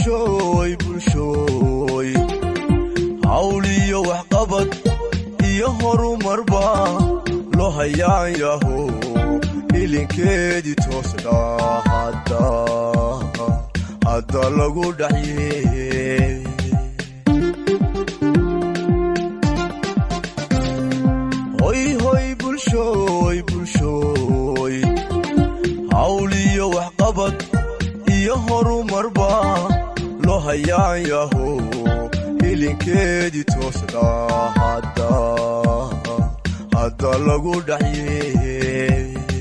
bulshooy bulshooy hawliyo waxqabad iyo horumarba loo hayaan yaho ilinkeedii toosna hadda lagu dhaxye hoyhoy bulshooy bulshooy hawliyo waxqabad iyo horumarba loo hayaan yaho ilinkeedii toosna hadda lagu dhaxye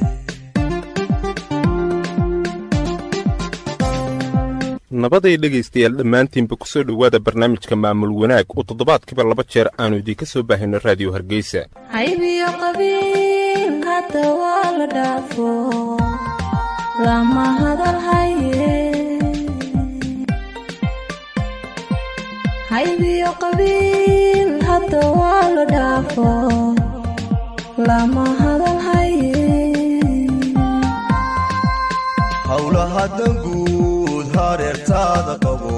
nabaday dhegaystayaal dhammaantiinba ku soo dhowaada barnaamijka maamul wanaag oo toddobaadkiiba laba jeer aannu idiinka soo baahayno raadiyo hargeysa haybiyo qabiil hadda waa la dhaafo lama hadal haye haybiyo qabiil hadda waa la dhaafo lama hadal haye howlaha danguud hareertaada qabo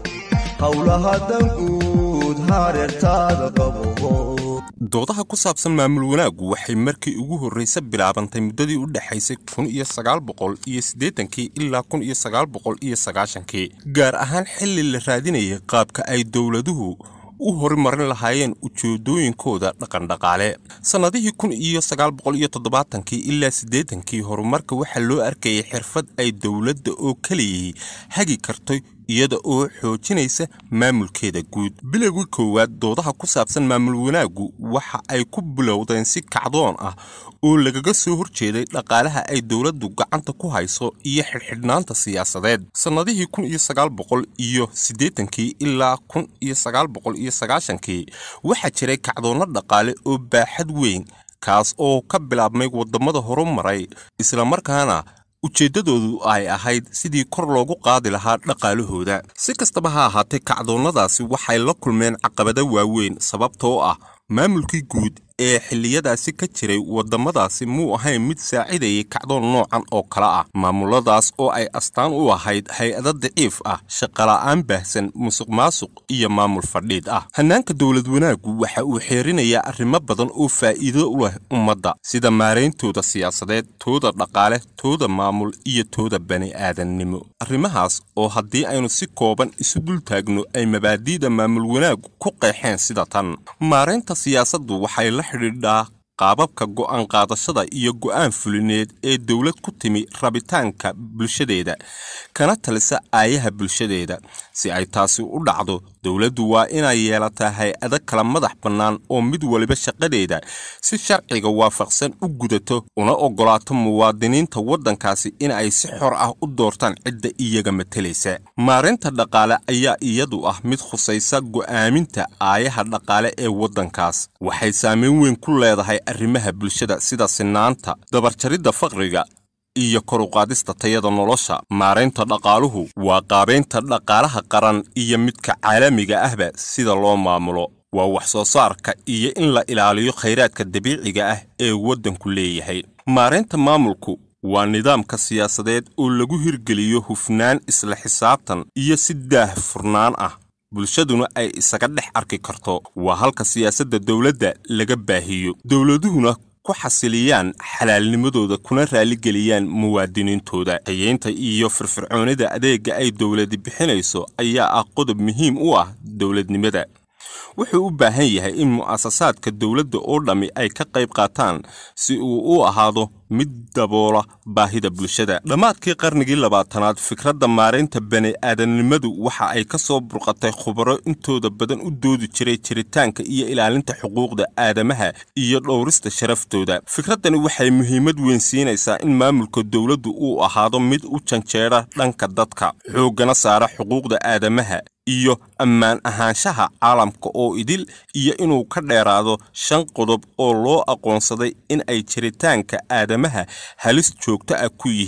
howlaha danguud hareertaada qabo doodaha ku saabsan maamul wanaaggu waxay markii ugu horraysa bilaabantay muddadii u dhexaysay kun iyo sagaal boqol iyo siddeetankii ilaa kun iyo sagaal boqol iyo sagaashankii gaar ahaan xilli la raadinayay qaabka ay dowladuhu u horumarin lahaayeen ujeedooyinkooda dhaqandhaqaale sannadihii kun iyo sagaal boqol iyo toddobaatankii ilaa siddeetankii horumarka waxaa loo arkayay xirfad ay dowladda oo keliyay hagi kartay iyada oo xoojinaysa maamulkeeda guud bilowgii koowaad doodaha ku saabsan maamul wanaaggu waxa ay ku bilowdeen si kacdoon ah oo lagaga soo horjeeday dhaqaalaha ay dowladdu gacanta ku hayso iyo xidhxidhnaanta siyaasadeed sannadihii kun iyo sagaal boqol iyo siddeetankii ilaa kun iyo sagaal boqol iyo sagaashankii waxaa jiray kacdoonno dhaqaale oo baaxad weyn kaas oo ka bilaabmay waddamada horumaray islamarkaana ujeeddadoodu ay ahayd sidii kor loogu qaadi lahaa dhaqaalahooda si kastaba ha ahaatee kacdoonnadaasi waxay la kulmeen caqabado waaweyn sababtoo ah maamulkii guud ee xilliyadaasi ka jiray waddamadaasi muu ahayn mid saacidayay kacdoon noocan oo kale ah maamuladaas oo ay astaan u ahayd hay-ado daciif ah shaqola'aan baahsan musuq maasuq iyo maamul fadhiid ah hannaanka dowlad wanaaggu waxa uu xeerinayaa arrimo badan oo faa'iido u leh ummadda sida maarayntooda siyaasadeed tooda dhaqaale tooda maamul iyo tooda bani aadannimo arrimahaas oo haddii aynu si kooban isu dul taagno ay mabaadi'da maamul wanaaggu ku qeexeen sida tan maaraynta siyaasaddu waxay la xidhiidhaa qaababka go'aan qaadashada iyo go'aan fulineed ee dowlad ku timi rabitaanka bulshadeeda kana talisa aayaha bulshadeeda si ay taasi u dhacdo dowladdu waa inay yeelataa hay-ado kala madax bannaan oo mid waliba shaqadeeda si sharciga waafaqsan u gudato una oggolaato muwaadiniinta waddankaasi in ay si xor ah u doortaan cidda iyaga matalaysa maarinta dhaqaale ayaa iyadu ah mid khusaysa go'aaminta aayaha dhaqaale ee waddankaas waxay saameyn weyn ku leedahay arrimaha bulshada sida sinaanta dabarjaridda faqriga iyo kor u qaadista tayada nolosha maaraynta dhaqaaluhu waa qaabaynta dhaqaalaha qaran iyo midka caalamiga ahba sida loo maamulo waa wax soo saarka iyo in la ilaaliyo khayraadka dabiiciga ah ee waddanku leeyahay maaraynta maamulku waa nidaamka siyaasadeed oo lagu hirgeliyo hufnaan isla xisaabtan iyo si daah furnaan ah bulshaduna ay isaga dhex arki karto waa halka siyaasadda dowladda laga baahiyo dowladuhuna ku xasiliyaan xalaalnimadooda kuna raaligeliyaan muwaadiniintooda hayeynta iyo firfircoonida adeegga ay dowladi bixinayso ayaa ah qodob muhiim u ah dowladnimada wuxuu u baahan yahay in mu'asasaadka dowladda oo dhammi ay ka qayb qaataan si uu u ahaado mid daboola baahida bulshada dhammaadkii qarnigii labaatanaad fikradda maaraynta bani aadamnimadu waxa ay ka soo burqatay khubaro intooda badan u doodi jiray jiritaanka iyo ilaalinta xuquuqda aadamaha iyo dhowrista sharaftooda fikraddani waxay muhiimad weyn siinaysaa in maamulka dowladdu uu ahaado mid u janjeera dhanka dadka xooggana saara xuquuqda aadamaha iyo ammaan ahaanshaha caalamka oo idil iyo inuu ka dheeraado shan qodob oo loo aqoonsaday in ay jiritaanka aadamaha halis joogto ah ku yihiin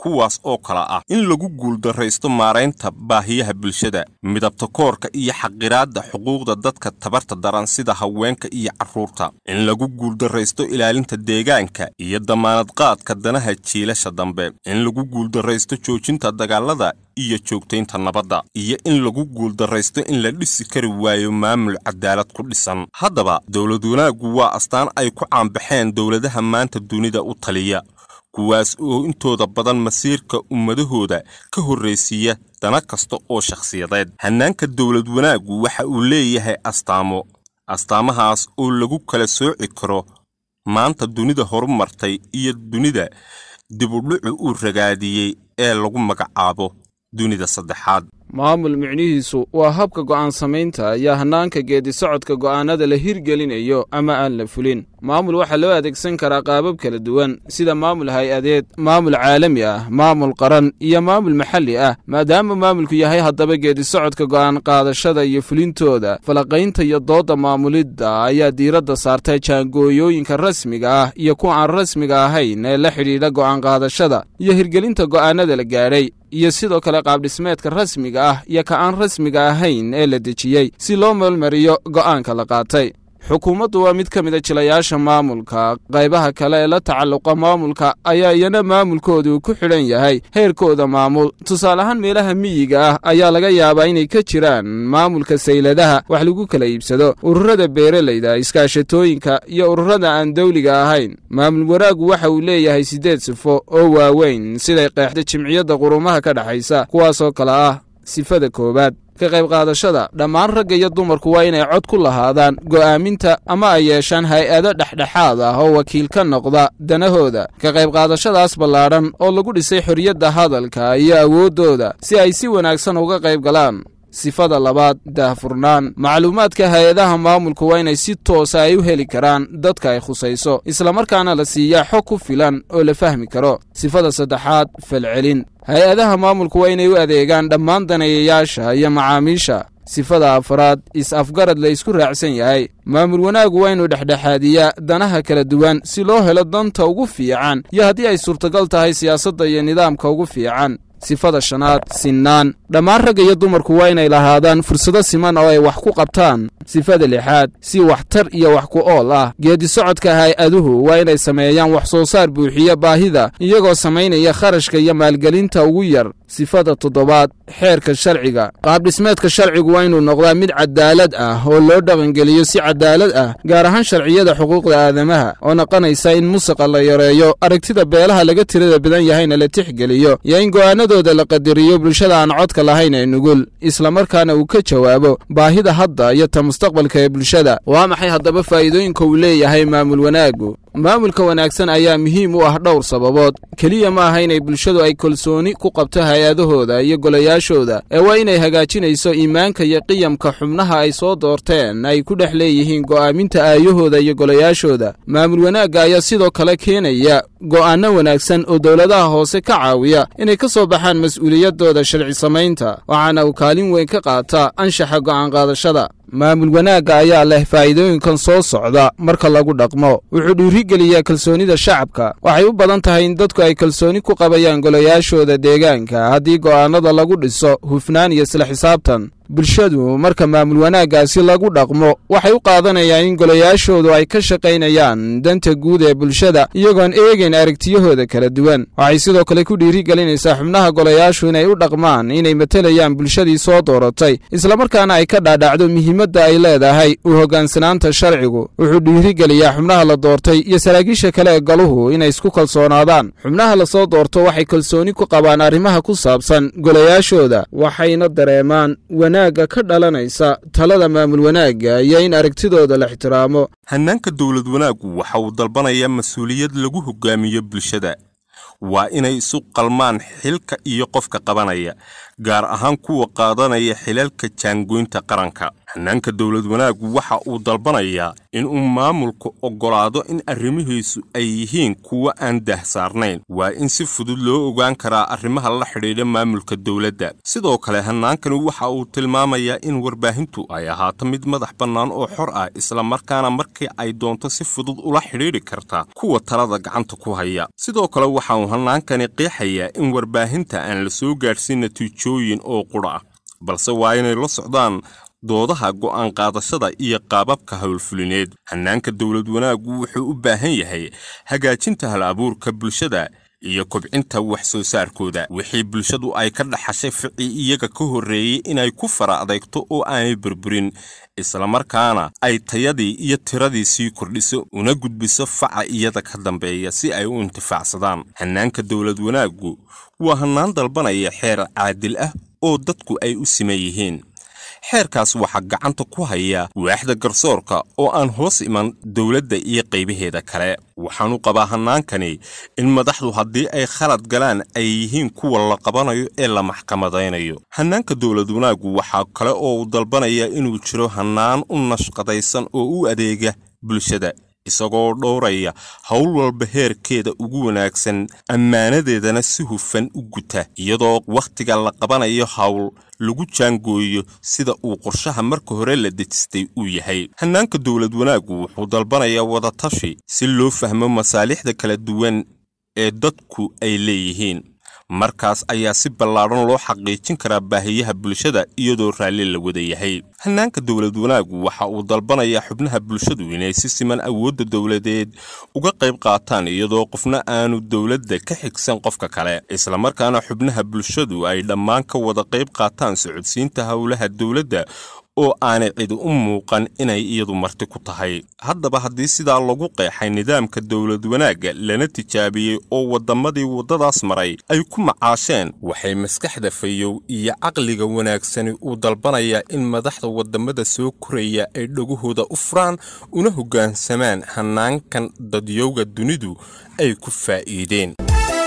kuwaas oo kale ah in lagu guuldarraysto maaraynta baahiyaha bulshada midabta koorka iyo xaqiraadda xuquuqda dadka tabarta daran sida haweenka iyo carruurta in lagu guuldarraysto ilaalinta deegaanka iyo damaanad qaadka danaha jiilasha dambe in lagu guuldarraysto joojinta dagaalada iyo joogtaynta nabadda iyo in lagu guuldarraysto in la dhisi kari waayo maamul cadaalad ku dhisan haddaba dowlad wanaaggu waa astaan ay ku caanbaxeen dowladaha maanta dunida u taliya kuwaas oo intooda badan masiirka ummadahooda ka horraysiiya dana kasta oo shakhsiyadeed hannaanka dowlad wanaaggu waxa uu leeyahay astaamo astaamahaas oo lagu kala sooci karo maanta dunida horumartay iyo dunida dibudhucu uu ragaadiyey ee lagu magacaabo dunida saddexaad maamul micnihiisu waa habka go'aan samaynta iyo hannaanka geeddi-socodka go'aannada la hirgelinayo ama aan la fulin maamul waxaa loo adeegsan karaa qaabab kala duwan sida maamul hay-adeed maamul caalami ah maamul qaran iyo maamul maxalli ah maadaama maamulku yahay haddaba geeddi-socodka go'aan qaadashada iyo fulintooda falaqaynta iyo doodda maamulidda ayaa diiradda saartay jaangooyooyinka rasmiga ah iyo kuwa aan rasmiga ahayn ee la xidhiidha go'aan qaadashada iyo hirgelinta go'aannada la gaadhay iyo sidoo kale qaabdhismeedka rasmiga ah iyo ka aan rasmiga ahayn ee la dejiyey si loo meelmariyo go'aanka la qaatay xukuumaddu waa mid ka mid a jilayaasha maamulka qaybaha kale ee la tacalluqa maamulka ayaa iyana maamulkoodu ku xidhan yahay heerkooda maamul tusaale ahaan meelaha miyiga ah ayaa laga yaabaa inay ka jiraan maamulka sayladaha wax lagu kala iibsado ururada beeralayda iskaashatooyinka iyo ururada aan dawliga ahayn maamul wanaaggu waxa uu leeyahay siddeed sifo oo waaweyn siday qeexda jimciyadda qurumaha ka dhexaysa kuwaasoo kale ah sifada koowaad ka qayb qaadashada dhammaan ragga iyo dumarku waa inay cod ku lahaadaan go'aaminta ama ay yeeshaan hay-ado dhexdhexaad ah oo wakiil ka noqda danahooda ka qayb qaadashadaas ballaadhan oo lagu dhisay xorriyadda hadalka iyo awooddooda si ay si wanaagsan uga qayb galaan sifada labaad daahfurnaan macluumaadka hay-adaha maamulku waa inay si toosa ay u heli karaan dadka ay khusayso islamarkaana la siiyaa xog ku filan oo la fahmi karo sifada saddexaad falcelin hay-adaha maamulku waa inay u adeegaan dhammaan daneeyayaasha iyo macaamiisha sifada afraad is-afgarad la isku raacsan yahay maamul wanaaggu waa inuu dhexdhexaadiyaa danaha kala duwan si loo helo danta ugu fiican iyo haddii ay suurtagal tahay siyaasadda iyo nidaamka ugu fiican sifada shanaad sinnaan dhammaan ragga iyo dumarku waa inay lahaadaan fursado siman oo ay wax ku qabtaan sifada lixaad si waxtar iyo wax ku ool ah geeddi-socodka hay-aduhu waa inay sameeyaan wax soo saar buuxiya baahida iyagoo samaynaya kharashka iyo maalgelinta ugu yar sifada toddobaad xeerka sharciga qaabdhismeedka sharcigu waa inuu noqdaa mid cadaalad ah oo loo dhaqangeliyo si cadaalad ah gaar ahaan sharciyada xuquuqda aadamaha oo noqonaysa in musaqa la yareeyo aragtida beelaha laga tirada badan yahayna la tixgeliyo iyo in go'aanadooda la qadariyo bulshada aan codka lahayn ee nugul islamarkaana uu ka jawaabo baahida hadda iyo ta mustaqbalka ee bulshada waa maxay haddaba faa'iidooyinka uu leeyahay maamul wanaaggu maamulka wanaagsan ayaa muhiim u ah dhowr sababood keliya ma aha inay bulshadu ay kalsooni ku qabto hay-adahooda iyo golayaashooda ee waa inay hagaajinayso iimaanka iyo qiyamka xubnaha ay soo doorteen ay ku dhex leeyihiin go'aaminta aayahooda iyo golayaashooda maamul wanaagga ayaa sidoo kale keenaya go'aanno wanaagsan oo dowladaha hoose ka caawiya inay ka soo baxaan mas'uuliyaddooda sharci samaynta waxaana uu kaalin weyn ka qaataa anshaxa go'aan qaadashada maamul wanaagga ayaa leh faa'iidooyinkan soo socda marka lagu dhaqmo wuxuu dhiirigeliyaa kalsoonida shacabka waxay u badan tahay in dadku ay kalsooni ku qabayaan golayaashooda deegaanka haddii go'aannada lagu dhiso hufnaan iyo isla xisaabtan bulshadu marka maamul wanaaggaasi lagu dhaqmo waxay u qaadanayaan in golayaashoodu ay ka shaqaynayaan danta guud ee bulshada iyagoon eegayn aragtiyahooda kala duwan waxay sidoo kale ku dhiirigelinaysaa xubnaha golayaashu inay u dhaqmaan inay matelayaan bulshadii soo dooratay islamarkaana ay ka dhaadhacdo muhiimadda ay leedahay u hoggaansanaanta sharcigu wuxuu dhiirigeliyaa xubnaha la doortay iyo saraakiisha kale ee galuhu inay isku kalsoonaadaan xubnaha la soo doorto waxay kalsooni ku qabaan arrimaha ku saabsan golayaashooda waxayna dareemaan wanaagga ka dhalanaysa talada maamul wanaagga iyo in aragtidooda la ixtiraamo hannaanka dowlad wanaaggu waxa uu dalbanayaa mas-uuliyad lagu hoggaamiyo bulshada waa inay isu qalmaan xilka iyo qofka qabanaya gaar ahaan kuwa qaadanaya xilalka jaangoynta qaranka hannaanka dowlad wanaaggu waxa uu dalbanayaa inuu maamulku oggolaado in arrimihiisu ay yihiin kuwo aan daahsaarnayn waa in si fudud loo ogaan karaa arrimaha la xidhiidha maamulka dowladda sidoo kale hannaankani waxa uu tilmaamayaa in warbaahintu ay ahaato mid madax bannaan oo xor ah islamarkaana markii ay doonto si fudud ula xidhiidhi karta kuwa talada gacanta ku haya sidoo kale waxa uu hannaankani qeexayaa in warbaahinta aan la soo gaadhsiin natiijooyin oo qudha ah balse waa inay la socdaan doodaha go'aan qaadashada iyo qaababka howlfulineed hannaanka dowlad wanaaggu wuxuu u baahan yahay hagaajinta hal abuurka bulshada iyo kobcinta wax soo saarkooda wixii bulshadu ay ka dhaxashay ficii iyaga ka horreeyey inay ku fara adeegto oo aanay burburin islamarkaana ay tayadii iyo tiradii sii kordhiso una gudbiso faca iyada ka dambeeya si ay u intifaacsadaan hannaanka dowlad wanaaggu waa hannaan dalbanaya xeer caadil ah oo dadku ay u siman yihiin xeerkaas waxaa gacanta ku haya waaxda garsoorka oo aan hoos iman dowladda iyo qaybaheeda kale waxaanu qabaa hannaankani in madaxdu haddii ay khalad galaan ay yihiin kuwa la qabanayo ee la maxkamadaynayo hannaanka dowlad wanaaggu waxaa kale oo uu dalbanaya inuu jiro hannaan u nashqadaysan oo u adeega bulshada isagoo dhowraya howl walba heerkeeda ugu wanaagsan ammaanadeedana si hufan u guta iyadoo wakhtiga la qabanayo hawl lagu jaangooyo sida uu qorshaha marka hore la dejistay uu yahay hannaanka dowlad wanaaggu wuxuu dalbanayaa wadatashi si loo fahmo masaalixda kala duwan ee dadku ay leeyihiin markaas ayaa si ballaadhan loo xaqiijin karaa baahiyaha bulshada iyadoo raalli la wada yahay hannaanka dowlad wanaaggu waxa uu dalbanayaa xubnaha bulshadu inay si siman awoodda dowladeed uga qayb qaataan iyadoo qofna aanu dowladda ka xigsan qofka kale islamarkaana xubnaha bulshadu ay dhammaan ka wada qayb qaataan socodsiinta howlaha dowladda oo aanay cidi u muuqan inay iyadu marti ku tahay haddaba haddii sidaa lagu qeexay nidaamka dowlad wanaagga lana tijaabiyey oo waddamadii waddadaas maray ay ku macaasheen waxay maskaxda fayow iyo caqliga wanaagsani uu dalbanayaa in madaxda waddamada soo koraya ay dhagahooda u furaan una hoggaansamaan hannaankan dadyowga dunidu ay ku faa'iideen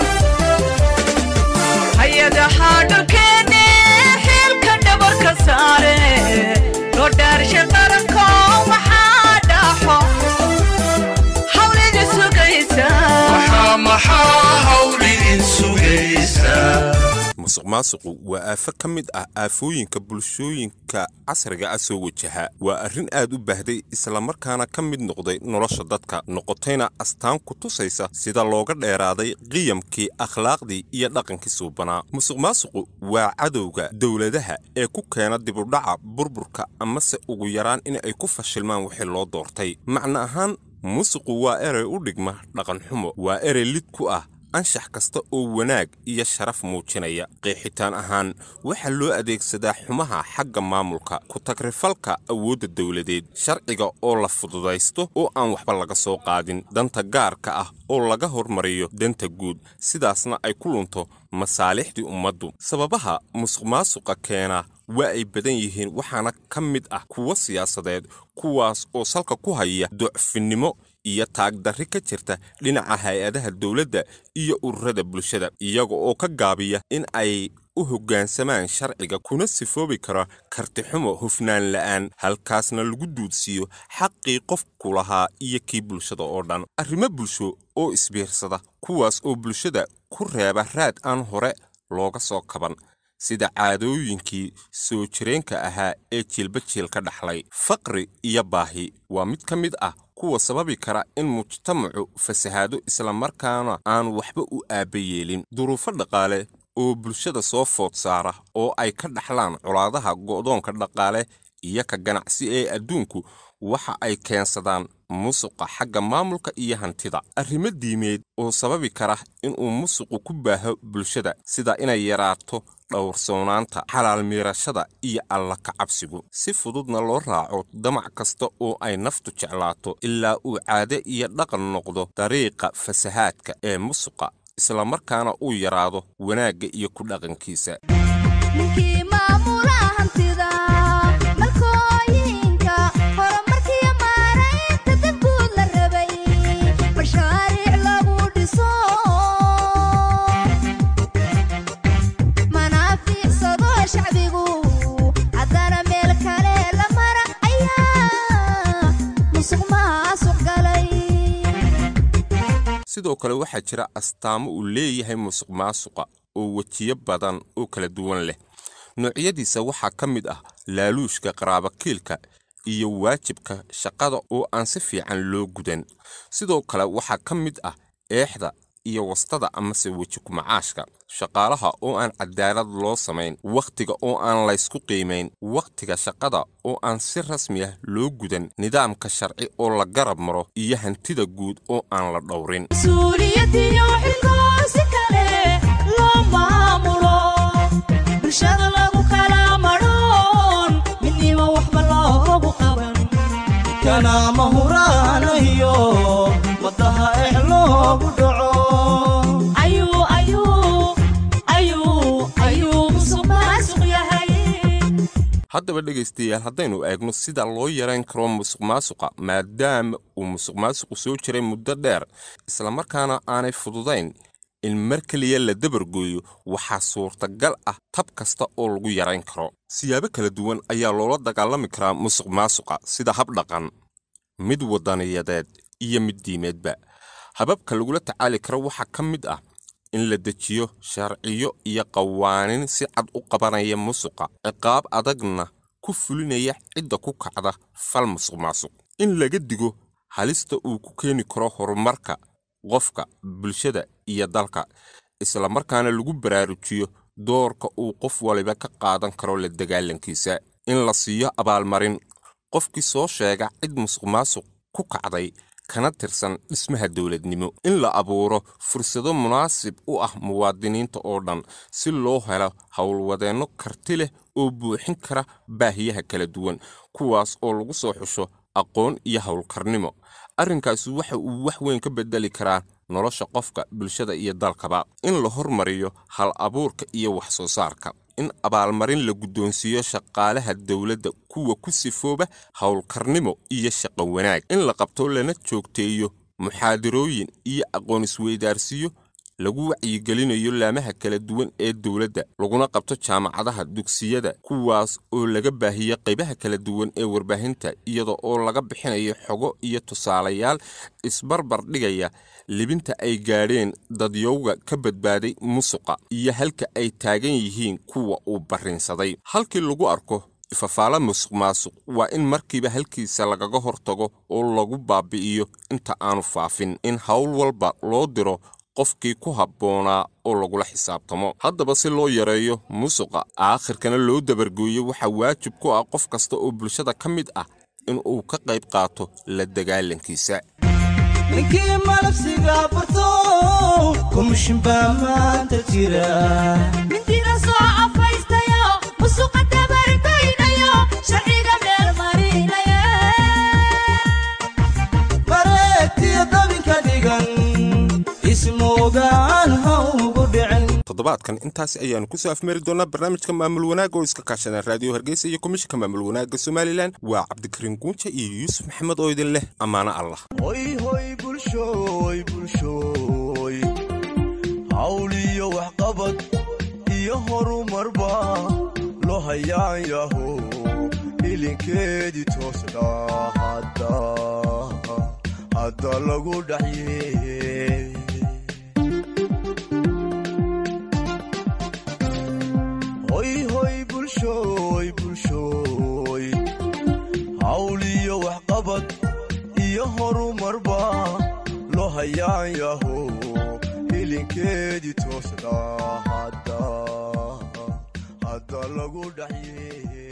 musuq maasuqu waa aafo ka mid ah aafooyinka bulshooyinka casriga ah soo wajaha waa arrin aad u baahday islamarkaana ka mid noqday nolosha dadka noqotayna astaan ku tusaysa sida looga dheeraaday qiyamkii akhlaaqdii iyo dhaqankii suubanaa musuq maasuqu waa cadowga dowladaha ee ku keena dibudhaca burburka amase ugu yaraan in ay ku fashilmaan wixii loo doortay macno ahaan musuqu waa erey u dhigma dhaqanxumo waa erey lid ku ah anshax kasta oo wanaag iyo sharaf muujinaya qeexitaan ahaan waxaa loo adeegsadaa xumaha xagga maamulka ku-tagrifalka awoodda dowladeed sharciga oo la fududaysto oo aan waxba laga soo qaadin danta gaarka ah oo laga hormariyo danta guud sidaasna ay ku lunto masaalixdii ummaddu sababaha musuqmaasuqa keena waa ay badan yihiin waxaana ka mid ah kuwo siyaasadeed kuwaas oo salka ku haya docfinnimo iyo taagdarri ka jirta dhinaca hay-adaha dowladda iyo ururada bulshada iyaga oo ka gaabiya in ay u hoggaansamaan sharciga kuna sifoobi karo kartixumo hufnaan la'aan halkaasna lagu duudsiiyo xaqii qofku lahaa iyo kii bulshada oo dhan arrimo bulsho oo isbiirsada kuwaas oo bulshada ku reeba raad aan hore looga soo kaban sida caadooyinkii soo jireenka ahaa ee jiilba jiil ka dhaxlay faqri iyo baahi waa mid ka mid ah kuwa sababi kara in mujtamacu fasahaado islamarkaana aan waxba u aabba yeelin duruufo dhaqaale oo bulshada soo food saara oo ay ka dhaxlaan colaadaha go'doonka dhaqaale iyo ka ganacsi ee adduunku waxa ay keensadaan musuqa xagga maamulka iyo hantida arrimo diimeed oo sababi kara inuu musuqu ku baaho bulshada sida inay yaraato dhowrsoonaanta xalaal miirashada iyo alla ka cabsigu si fududna loo raaco damac kasta oo ay naftu jeclaato ilaa uu caade iyo dhaqan noqdo dariiqa fasahaadka ee musuqa islamarkaana uu yaraado wanaagga iyo ku dhaqankiisa ninkii maamula hantida malkooyinka horumarkiyo maaraynta dadguud la rabay mashaariic lagu dhiso manaafiicsado shacbigu haddana meel kale la mara sidoo kale waxaa jira astaamo uu leeyahay musuq maasuqa oo wejiyo badan oo kala duwan leh noocyadiisa waxaa ka mid ah laaluushka qaraabakiilka iyo waajibka shaqada oo aan si fiican loo gudan sidoo kale waxaa ka mid ah eexda iyo wastada amase weji kumacaashka shaqaalaha oo aan cadaalad loo samayn wakhtiga oo aan laysku qiimayn wakhtiga shaqada oo aan si rasmi ah loo gudan nidaamka sharci oo la garab maro iyo hantida guud oo aan la dhowrin mas-uuliyadiyo xilkoo si kale loo maamulo bulshada lagu kala madhoon midnimo waxba loogu qaban kanaama huraanayo waddaha ex loogu dhaco ayuu ayuu ayuu ayuu musuq maasuq yahay haddaba dhegaystayaal haddaynu eegno sida loo yarayn karo musuq maasuqa maadaama uu musuq maasuqu soo jiray muddo dheer islamarkaana aanay fududayn in mar keliya la dabargooyo waxaa suurtagal ah tab kasta oo lagu yarayn karo siyaabo kala duwan ayaa loola dagaalami karaa musuq maasuqa sida hab dhaqan mid wadaniyadeed iyo mid diimeedba hababka lagula tacaali karo waxaa ka mid ah in la dejiyo sharciyo iyo qawaanin si cad u qabanaya musuqa ciqaab adagna ku fulinaya cidda ku kacda fal musuq maasuq in laga digo halista uu ku keeni karo horumarka qofka bulshada iyo dalka islamarkaana lagu baraarujiyo doorka uu qof waliba ka qaadan karo la dagaalankiisa in la siiyo abaalmarin qofkii soo sheega cid musuq maasuq ku kacday kana tirsan dhismaha dowladnimo in la abuuro fursado munaasib u ah muwaadiniinta oo dhan si loo helo howlwadeenno karti leh oo buuxin kara baahiyaha kala duwan kuwaas oo lagu soo xusho aqoon iyo howlkarnimo arrinkaasi waxa uu wax weyn ka bedeli karaa nolosha qofka bulshada iyo dalkaba in la hormariyo hal abuurka iyo wax soo saarka in abaalmarin la guddoonsiiyo shaqaalaha dowladda kuwa ku sifooba howlkarnimo iyo shaqo wanaag in la qabto lana joogteeyo muxaadarooyin iyo aqoon isweydaarsiyo lagu wacyigelinayo laamaha kala duwan ee dowladda laguna qabto jaamacadaha dugsiyada kuwaas oo laga baahiyo qaybaha kala duwan ee warbaahinta iyada oo laga bixinayo xogo iyo tusaalayaal isbarbar dhigaya libinta ay gaadheen dadyowga ka badbaaday musuqa iyo halka ay taagan yihiin kuwa uu barrinsaday halkii lagu arko ifafaala musuq maasuq waa in markiiba halkiisa lagaga hortago oo lagu baabi'iyo inta aanu faafin in howl walba loo diro qofkii ku habboonaa oo lagula xisaabtamo haddaba si loo yareeyo musuqa aakhirkana loo dabargooyo waxaa waajib ku ah qof kasta oo bulshada ka mid ah in uu ka qayb qaato la dagaalankiisa ninkii malabsiga barto komishin baa maanta jira midida soo afaystayo musuqa dabargoynayo sharciga meel marinaya mareegtiyo dabinka dhigan ismoogaan ha ugu dhicin toddobaadkan intaasi ayaanu kusoo afmari doonaa barnaamijka maamul wanaagga oo iska kaashadeen raadiyo hargeysa iyo komishinka maamul wanaagga somalilan waa cabdikariin guunja iyo yuusuf maxamed oo idin leh ammaano allah hoy hoy bulshooy bulshooy hawl iyo waxqabad iyo horumarba loo hayaan yaho ilinkeedii toosna hadda hadda lagu dhaxye hoy hoy bulshooy bulshooy hawl iyo waxqabad iyo horumarba loo hayaan yaho ilinkeedii toosna hadda hadda lagu dhaxye